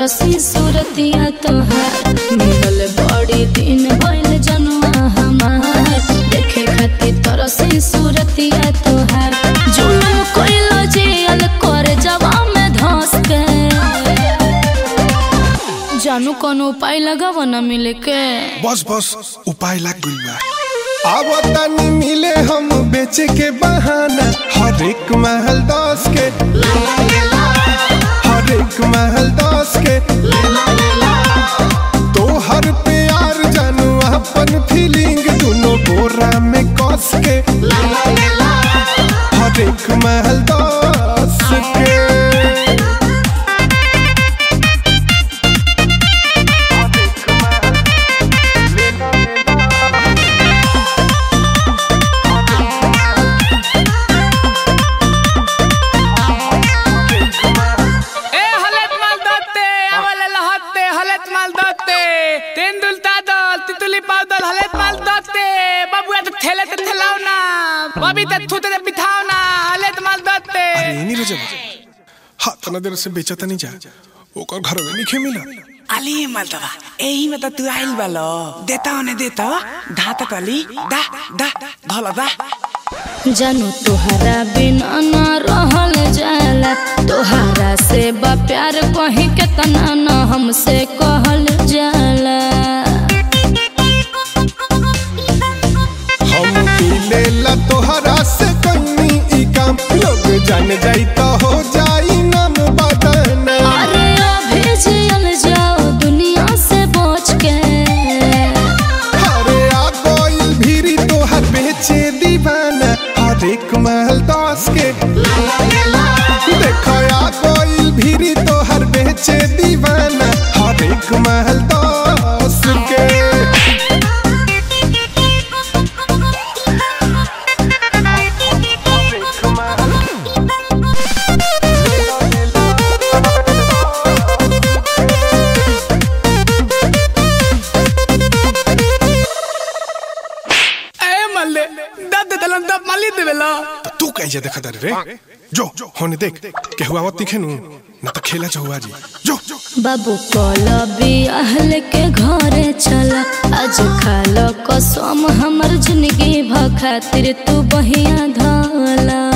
तरसी सूरतिया तोहार मिलल बड़ी दिन भइल जनुआ हमार देखे खातिर तरसी सूरतिया तोहार जुलुम कइलो जेल कर जवा में धस के जानू कोनो उपाय लगाव न मिले के बस बस उपाय लाग गइल बा अब तनी मिले हम बेचे के बहाना हर एक महल दस के हर एक महल दस के तो हर प्यार जानू अपन फीलिंग दोनों बोरा में कस के हर एक महल दस के ए हलत माल दत्ते आवले लहत्ते हलत माल दत्ते तेंदुल तादल तितुली पादल हलत माल दत्ते बाबूया तो थेले ते थेलाव ना बबी ते थुते ते बिठाव ना हलत माल दत्ते अरे नहीं रजब हाँ तना देर से बेचा नहीं जा ओकर घर में नहीं मिला अली मलतवा एही में त तू आइल बालो देता ओने देता धाता तली दा दा धला दा जानू तोहरा बिना न रहल जाला तोहरा से बा प्यार कहीं केतना न हमसे कहल जाला हम मिले ला तोहरा से कहीं ई काम लोग जान जाई तो हो जाई नाम बदना अरे अभी जियल जाओ दुनिया से बच के अरे आ कोई भीरी तोहर बेचे दीवाना हर एक महल दस के देखो आ कोई भीरी तोहर बेचे दीवाना हर एक महल दस के ए मल्ले दद दलन दब मली देवेला तो तू कैसे देखा तारे रे जो होने देख के हुआ मत दिखे नु ना तो खेला चहुआ जी जो बाबू कल बियाहल के घरे चला आज खाल कसम हमर जिंदगी भ खातिर तू बहिया धला